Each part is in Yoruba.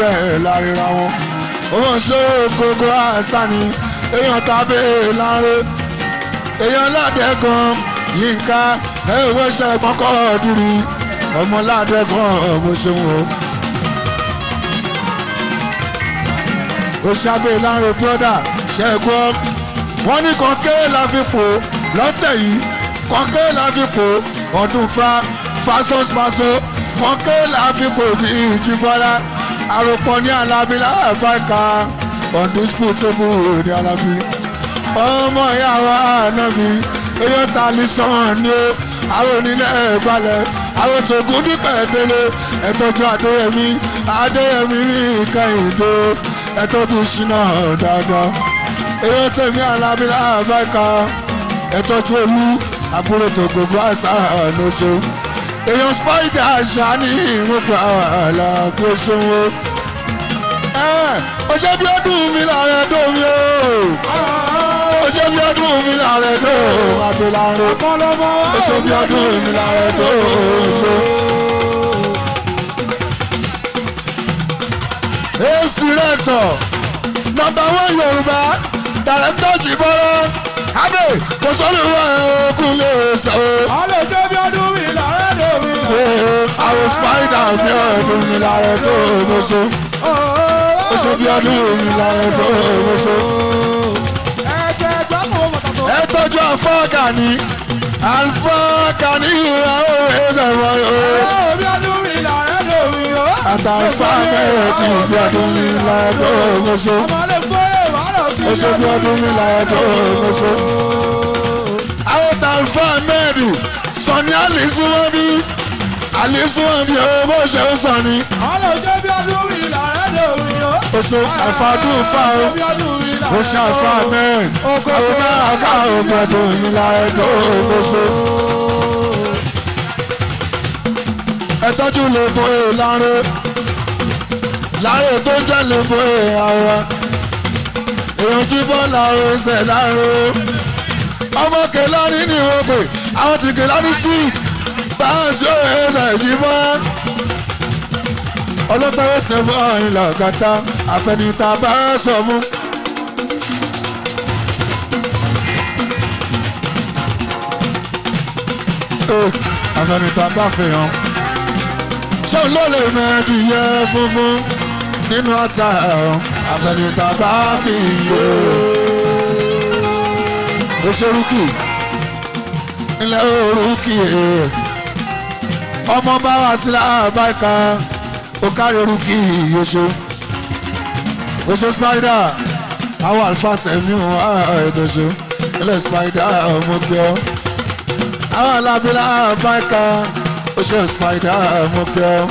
ẹ̀ láríra wọn ọmọ ṣó gbogbo àṣà ni èèyàn tàbí láre èèyàn ládẹ́gàn yínká ẹ̀wọ́ ṣẹ̀gbọ́n kọ́ dúró ọmọ ládẹ́gàn ọmọ ṣeun o. ó ṣàbẹ̀ láre brọ́dà ṣẹ́gun wọ́n ní kan kéré la fi pò lọ́tẹ̀ yìí kan kéré la fi pò ọdún fa fasospaso kan kéré la fi pò di ìjìbọ́lá àròpọ̀ ní alábí láàbáìka undisputable ní alábí ọmọ ìyàwó ànábì eyín ta lè sàn ní o àwọn onílẹ̀ ìgbàlẹ̀ àwọn tògùn dípẹ̀ délé ẹ̀tọ́jú adéyẹmí adéyẹmí ní ìkẹyìndó ẹ̀tọ́jú ṣínà dáadáa eyín tèmi alábí láàbáìka ẹ̀tọ́jú olú àbúrò tó gbogbo àṣà àánúṣe èèyàn spider àṣà ní ìmúpa àlàbí ṣòwò ó ṣe bí ọdún mi lára ẹ̀dọ́ mi o ó ṣe bí ọdún mi lára ẹ̀dọ́ àbíláró ó ṣe bí ọdún mi lára ẹ̀dọ́ ṣe. èsì rẹ̀ tọ̀ nọmba wọn yorùbá dàrẹ́tọ̀ jìbọ́rọ́ abe kò sọ́nù wà okun lè sọ. Àlè jẹ́ bí ọdún mi lára ẹ̀dọ̀ mi. àwọn spider bí ọdún mi lára ẹ̀dọ́ mo ṣe ó ṣe bí ọdún mi lára ẹ̀dọ́ mo ṣe. Ẹ̀jẹ̀ gbọ́mọ̀ mọ̀tàtọ̀. ẹ tọ́jú àfọ́ọ̀gà ni àfọ́ọ̀gà ní ìhùwà òwe ẹ̀fẹ̀ Àlè bí ọdún mi lára ẹ̀dọ̀ mi. àtàfà mẹ́ẹ̀ẹ́dì bí ọdún mi lára ẹ̀dọ́ mo ṣe. Ọmọ lè gbé wàhálà fi. ó ṣe bí ọdún mi lára ẹ̀dọ́ mo ṣe. àwọn tàfà mẹ́ẹ̀dì sọ ní àlìsúnmọ́ bí àlìsúnmọ́ bí owó bó ṣe ń sọ ni. Àlè jẹ́ bí ọdún mi lára ẹ̀dọ̀ mi. ó ṣe àfàdùn fà ó Bí ọdún mi lára ó ṣe àfà mẹ́ẹ̀ẹ́dì àwọn náà ká òbí ọdún mi lára ẹ̀dọ́ mo ṣe. ẹ tọ́jú lè bo ìlànà láàrin tó jẹ́ lè bo ìhàwá èèyàn tí bọ́ọ̀lù ẹsẹ̀ láàrin ọmọ kẹlẹ́rì ní wọ́n pè àwọn ti kẹlẹ́rì sweet báńsì ẹsẹ̀ yìí bọ́ ọlọ́pàá ẹsẹ̀ bọ́ ìlà kàtà àfẹnìta bá sọ fún. àfẹnìta bá fi hàn ṣé ló lè mẹ́rin yẹ funfun nínú ọ̀tá ẹ̀rọ àfẹnìta bá fi yẹ. ó ṣe rúkì ilẹ̀ orúkì ẹ̀ ọmọ bá wá sí láàbáìka ó kárí rúkì yóṣo ó ṣe spider àwọn alfa sẹ́mi wọn ẹ̀ẹ́dọ̀ṣọ́ ilẹ̀ spider ọmọ gbé ọ àwọn alábílà àbáìka ó ṣe spider ọmọ gbé ọ.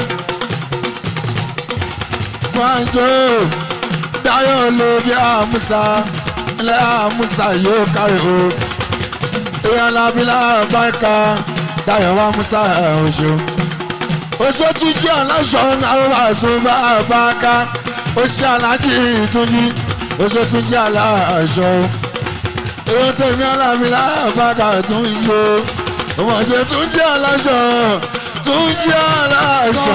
Wájú Dáyọ̀ ló bí àmúsà ilẹ̀ àmúsà yóò kárí o. Ìyá alábílà àbáìka Dáyọ̀ wá músà oṣù. Oṣù tún jí aláṣọ àwọn àṣùbà àbáká. Oṣù alájí ìtúnjí. Oṣù tún jí aláṣọ. Èyí tẹ̀mí alábílà àbáká tún yó. Ọmọdé tún jí aláṣọ. Tún jí aláṣọ.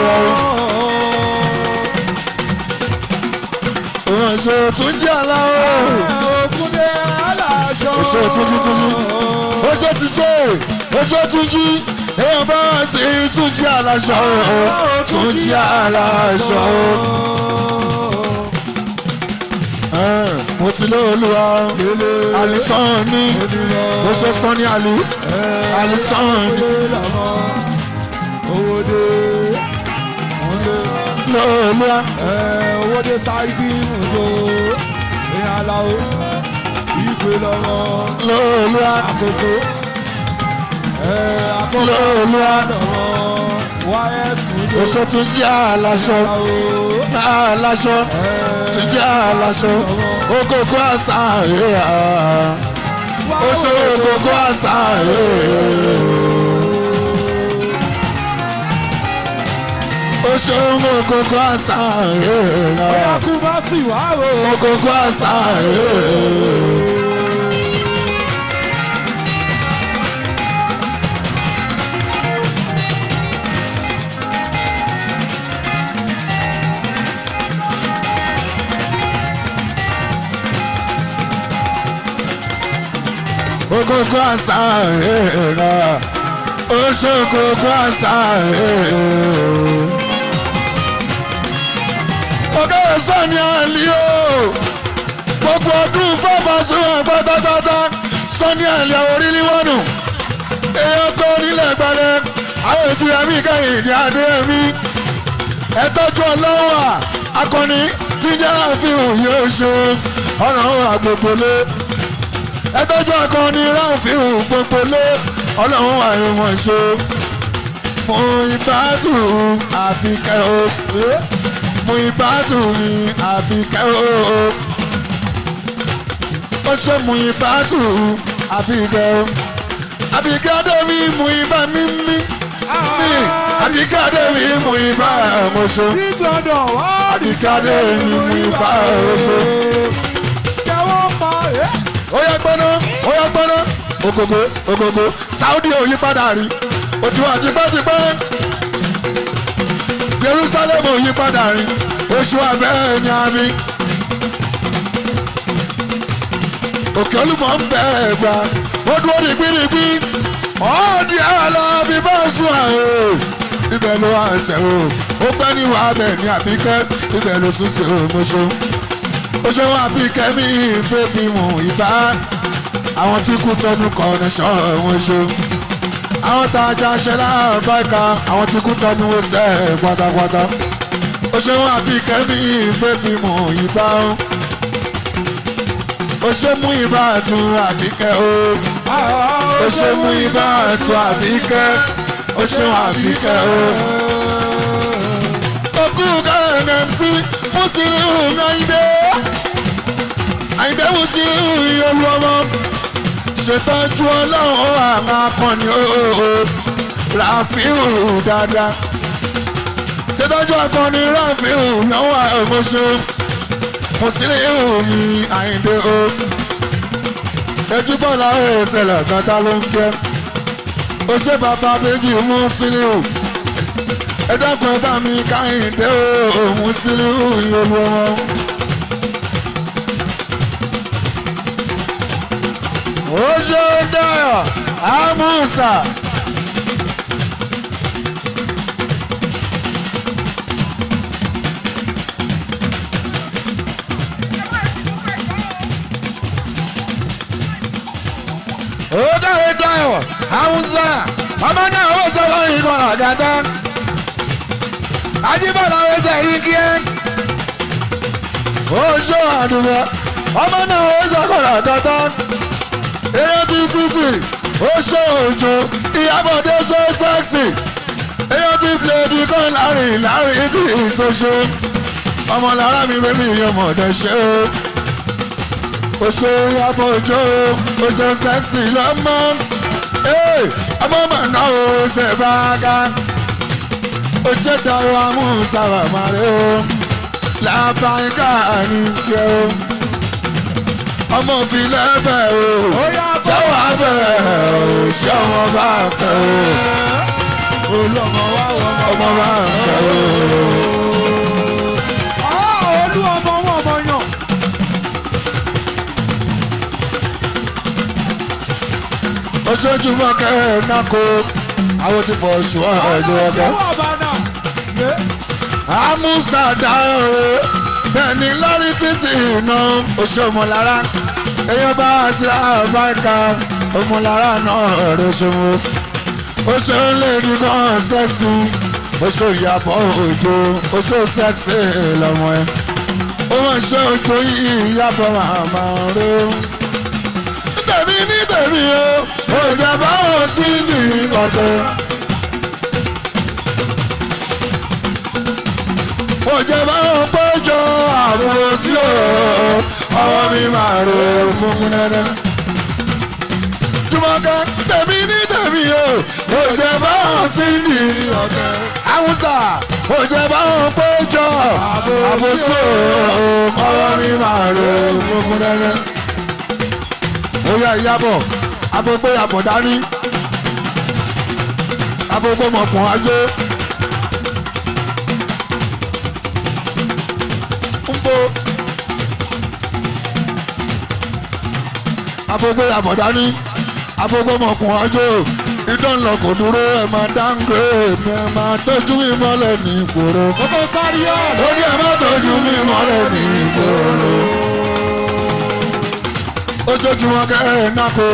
Oṣù tún jí aláwọ̀ Ògúndé aláṣọ. oṣù túnjí túnjí oṣù túnjí oṣù túnjí èèyàn bá wà sí túnjí aláṣọ túnjí aláṣọ. Ẹ̀, mo ti lé olúwa alisán ní mo ṣe sán ní àlù alisán ní Owódé. lé olúwa Owódé sáìdì mùtò. Ìyá aláwo. Ìgbé lọ́wọ́. lé olúwa Àkókò. Àkókò lé olúwa lọ́wọ́. YS mùtò. oṣù túnjí aláṣọ aláṣọ túnjí aláṣọ okòkò àṣà ẹ̀yà. ó ṣe gbogbo àṣà ó ṣe gbogbo àṣà Bóyá kú bá sì wá o. gbogbo àṣà ògógó àṣà ẹ̀ẹ́dà oṣù ògógó àṣà ẹ̀ẹ́dà. ọ̀gá ẹ̀sán ni à ń lé o gbogbo ọdún fọ́ọ̀mọ́sùn pátápátá sọ́ni àlẹ́ orílẹ̀ wọ́nù èèyàn tó nílẹ̀ gbalẹ̀ àwọn ètùyà mi kẹ́yìn ní adé mi ẹ̀tọ́jú ọlọ́wà akọni jíjẹ́ àfihàn yóò ṣe ọ̀nà àgbègbèlé ẹ̀tọ́jú akọni ráfihàn gbogbolé ọlọ́run àìrùnmọ̀ ṣe mo ìbátù àfikẹ́ o mo ìbátù mi àfikẹ́ o ó ṣe mú ìbátù àbíkẹ́ o àbíkẹ́ adémi mú ibà mímí mi àbíkẹ́ adémi mú ibà mọ̀ṣọ́ Ní gbọ́dọ̀ wá àbíkẹ́ adémi mú ibà mọ̀ṣọ́. kẹwọ́ pa ẹ́. ó yẹ gbọ́ná ó yẹ gbọ́ná ògògó ògògó Saudi ò yí padà rí ó ti wà tipẹ́tipẹ́ Jerusalem ò yí padà rí oṣù abẹ́ ni a mi. òkè olúmọ ń bẹ ẹgbà ó dúró dìgbìdìgbì ọ̀ọ́dì àlọ́ bí bá sùn àrò ibẹ̀ ló wà ẹsẹ̀ o ó pẹ́ ní wàá bẹ̀ ní àbíkẹ́ ibẹ̀ ló sùn sí òmùṣọ́ ó ṣe wọn àbíkẹ́ mi bébí mu ìbá àwọn tí kú tọdún kan ní sọ wọn ṣe àwọn tá a já ṣe láàbáìka àwọn tí kú tọdún ó sẹ́ pátápátá ó ṣe wọn àbíkẹ́ mi bébí mu ìbá o ó ṣe mú ibà tún àbíkẹ́ o ó ṣe mú ibà tún àbíkẹ́ ó ṣe wọn àbíkẹ́ o. Òkú KNMC Musiliu Ayinde Ayinde Musiliu ìyọlú ọmọ ṣètọ́jú ọlọ́run àwọn akọni ooo Rafiu dáadáa ṣètọ́jú akọni Rafiu lọ́wọ́ àmọ́ṣọ́ Musiliu mi Ayinde o ejúbọ̀lá ẹ̀ṣẹ̀lẹ̀ gàdá ló ń kẹ́ ó ṣe bàbá méjì Musiliu ẹ dákun ẹ bá mi káyìndé o Musiliu ìyọlú ọmọ. ojú dayọ̀ amusa. ojú dayọ̀ amusa ọmọ náà ó sọ fún ìkọ̀ àgàtà ajíbọ̀lá ó sọ rí kí ẹ ojú àdùbọ̀ ọmọ náà ó sọ kọ̀ àgàtà eré bíi títì ó ṣó òjò ìyábọ̀dé ṣó sẹ́ksì eré tí pléèdì kan láàrin láàrin bí ìṣoṣo ọmọ lára mi bẹ́ẹ̀ mi ọmọ ọ̀dẹ ṣe o ó ṣe ìyábọ̀ òjò ó ṣe sẹ́ksì lọ́mọ ọmọ màná o ṣe bá a ká ó ṣe dàrú amúṣàwà màrẹ́ o làbáyíká ní kí o ọmọ fi lẹ́bẹ̀ o jẹ́wọ́ abẹ́ o ṣé ọmọ bá kẹ́ o olùọmọ wa wọ ọmọ. ọmọ bá kẹ́ o. olú ọmọ wọn ọmọ yàn. oṣooju mọ́kẹ́ náko àwọn ti fọ ṣù ọ̀ẹ́dẹ́ ọ̀dẹ́. ọlọ́sọ̀wọ́ àbánà. àmúṣà dáhùn o bẹ́ẹ̀ ni lórí tí sì iná oṣù ọmọlára èèyàn bá wá sí àbáìka ọmọlára náà rẹ̀ ṣòwò oṣù lèdi kan sẹ́ksì oṣù ìyàbọ̀ òjò oṣù sẹ́ksì lọ́mọ ẹ̀ ó mọ̀ ṣe ojú yìí ìyàbọ̀ màmá rẹ̀ o. tèmi ní tèmi o òjò bá wọn sí ní ọ̀dọ̀. òjò bá wọn péjọ àbúrò sí o ọwọ́ mi máa ro funfun dandan. Jùmọ̀kẹ́ tèmi ní tèmi o òjò bá wọn sí ní ọ̀dọ̀. Awúsà òjò bá wọn péjọ àbúrò sí o ọwọ́ mi máa ro funfun dandan. Ó yá ìyàbọ̀ agbègbè àbọ̀dání agbègbè mọ̀pọ̀ ajé. Nbo agbègbè àbọ̀dání afogbọmọkùn ọjọ́ ìdánlọ kò dúró ẹ máa dáńgbé mi ẹ máa tọ́jú mi mọ́lẹ̀ ní ìgboro. Kókó sáré ọ̀. ó ní ẹ máa tọ́jú mi mọ́lẹ̀ ní ìgboro. ó ṣojú wọn kẹ́ ẹ̀ náko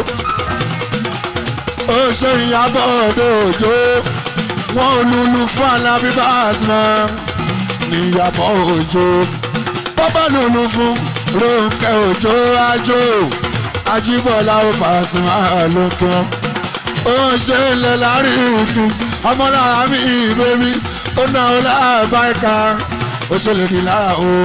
ó ṣe ìyàbọ̀ òde òjò wọn ò lùlù fún alábí Pasuma níyàbọ̀ òjò bọ́bá lùlù fún Rónkẹ́ òjò àjò Ajíbọ́lá ó Pasuma lókè wọn ó ṣe ilẹ̀ láàrin ìtìs ọmọlára mi bébí ó náà ó láàbáìka ó ṣe lè rí lára o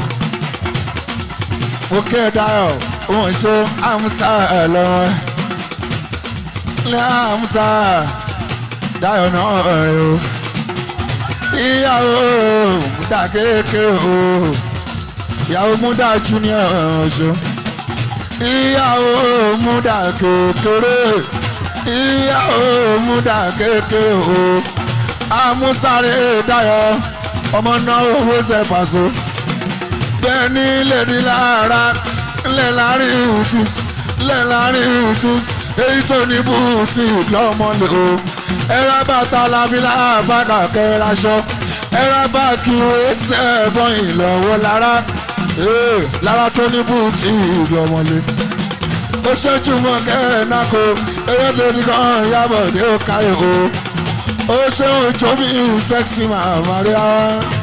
ó kẹ́ ẹ̀ dáyọ̀ ó ń ṣe àmúṣà ẹ̀ lọ́wọ́ ilé àmúṣà dáyọ̀ náà rẹ̀ o ìyàwó múdà kékeré o ìyàwó múdà junior ọ̀ṣọ́ ìyàwó múdà kékeré ìyàwó múdà kékeré o àmúṣàrè dáyọ̀ ọmọ náà owó ṣe pàṣọ bẹ́ẹ̀ ni lèdi lára lẹ́ láàrin ìtìs lẹ́ láàrin ìtìs èyí tó ní bùtì lọ́mọlẹ̀ o ẹ̀rọ bàtà làbílà bàkà kẹ́raṣọ ẹ̀rọ bàkì ẹsẹ̀ bọ́yìn lọ́wọ́ lára ee, lára tó ní bùtì lọ́mọlẹ̀ ó ṣẹ́jú mọ́ kẹ́ẹ̀náko eré lórí kan yàbọ̀ dé ó kárí o ó ṣe òjò mi sẹ́ksì màmá rí á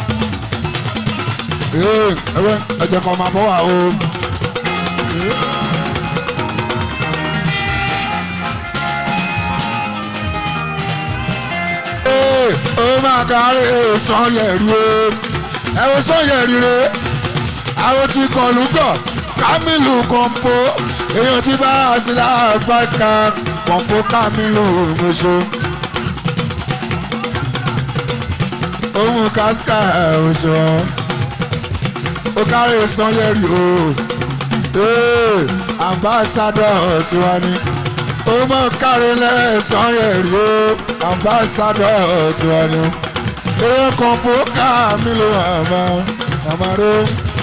ee ẹ̀wẹ̀ ẹ̀jẹ̀ kan máa bọ̀ wá o. Ee, ó máa kárí sanyẹ̀rì o ẹ̀wọ̀n sanyẹ̀rì rẹ̀ àwọn tí kọlu gbọ̀ Kamilu kọ̀ǹpó èèyàn tí bá a sí láàbàkà kọ̀ǹpó Kamilu mọ̀ṣọ́ ohun kásíkà ọ̀ṣọ́ ó kárí sanyẹ̀rì o ee ambassadọ̀ tiwa ni ó mọ̀ kárí lẹ́sàn yẹ̀ rí o ambassadọ̀ tiwa ni eré kọ̀ǹpó Kamilu àmà àmà ró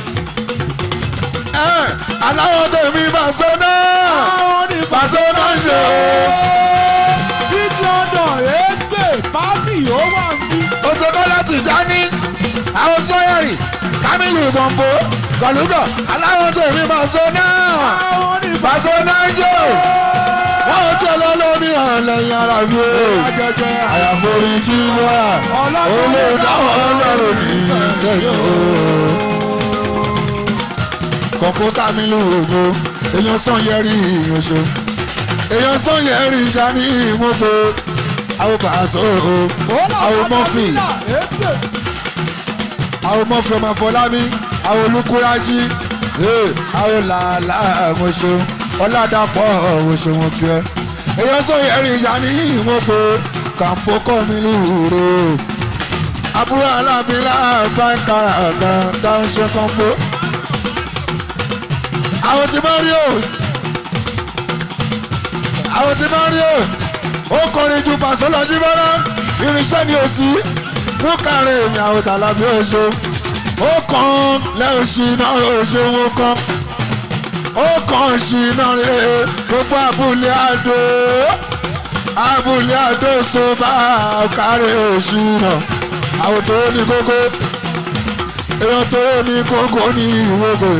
aláwọ̀ tèmi Pasuma Àwọn ní Pasuma ń jẹ́ Big London ègbè pàtì ó wà ń bí. o ó tó kọ́ láti dání àwọn sọ́yẹ̀rì Kamilu gbọ̀ngbò gọ̀lúgọ̀ aláwọ̀ tèmi Pasuma Àwọn ní Pasuma ń jẹ́ wọ́n ò tí ẹ lọ lómi hàn lẹ́yìn ara mi o àjẹjẹ àyàforí tí wọ́n rà olùdáwọ̀ ọlọ́run ní ìṣẹ́yìn o kọ̀kọ́ Kamilu ògo èèyàn sàn yẹrí ìyànṣó èèyàn sàn yẹrí ìṣàní ìmọ̀gbò àwọn bàṣọ o àwọn mọ́fì ègbè àwọn mọ́fì ọmọ Fọlábí àwọn olùkúrájí ee, àwọn làálà àmọ̀ṣọ ọ̀làdàpọ̀ ọ̀wọ̀ṣọ wọn kí ẹ èèyàn sàn yẹrí ìṣàní ìmọ̀gbò kàǹpó Kamilu rò àbúrò alábìlà báńkà àgbà táwọn ṣe kàǹpó àwọn tí máa rí o àwọn tí máa rí o ó kọrin ju pàṣọlọjí bọ́lá irinṣẹ́ ni ò sí wọ́n kàrin èmi àwọn tàlàbí oṣù ó kàn lẹ́yìn sí náà oṣù wọn kan ó kàn sí náà rè é gbogbo abúlé àdó abúlé àdó so bá kárí oṣù náà àwọn tó ní kókó èèyàn tó ní kókó ní ìwókò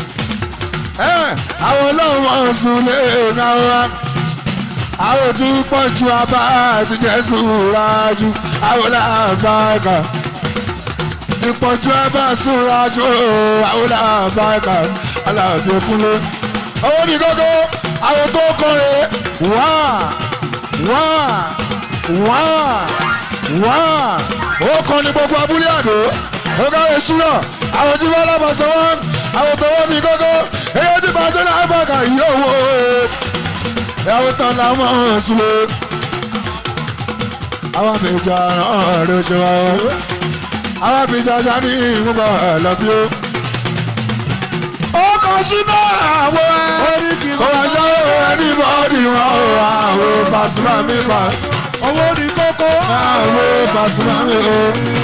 àwọn ọlọ́run sùn lé ńlá wa àwọn tí pọ̀ ju abá àti jésù rájú àwọn làbáàkà ìpọ̀jù abá sùn rájú àwọn làbáàkà aláàbí kúnlé owó ní gógó àwọn tó kọrin wá wá wá wá ó kọ́ ní gbogbo abúlé àdó ó káwé ṣúná àwọn tí wọ́n lábàṣọ wọn àwọn tó wọ́n mi gógó èyí tí bàtẹ́ náà bàkà yìí owó ìyàwó tán la mọ̀ ọ́n sílẹ̀ àwọn àbẹ̀jà náà ló ṣe wá àwọn àbẹ̀jà já ní ìmúbà lọ́bí ó. ó kọ sínú àwọ̀ ẹ̀ kó wá ṣe ẹni bọ́ọ̀dì wọn ò àwọn Pasuma mi pa owó ní kókó. àwọn Pasuma mi ò.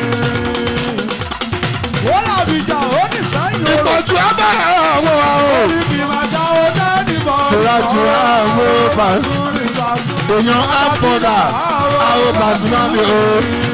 ó làbìjà ó ní sẹ́yìn o. ìpọ̀jù abẹ́ àwọn àwọn. orí kì í máa já ó dání bọ̀. Síwájú àwọn Pasuma. èèyàn ápọ̀dà àwọn Pasuma mi o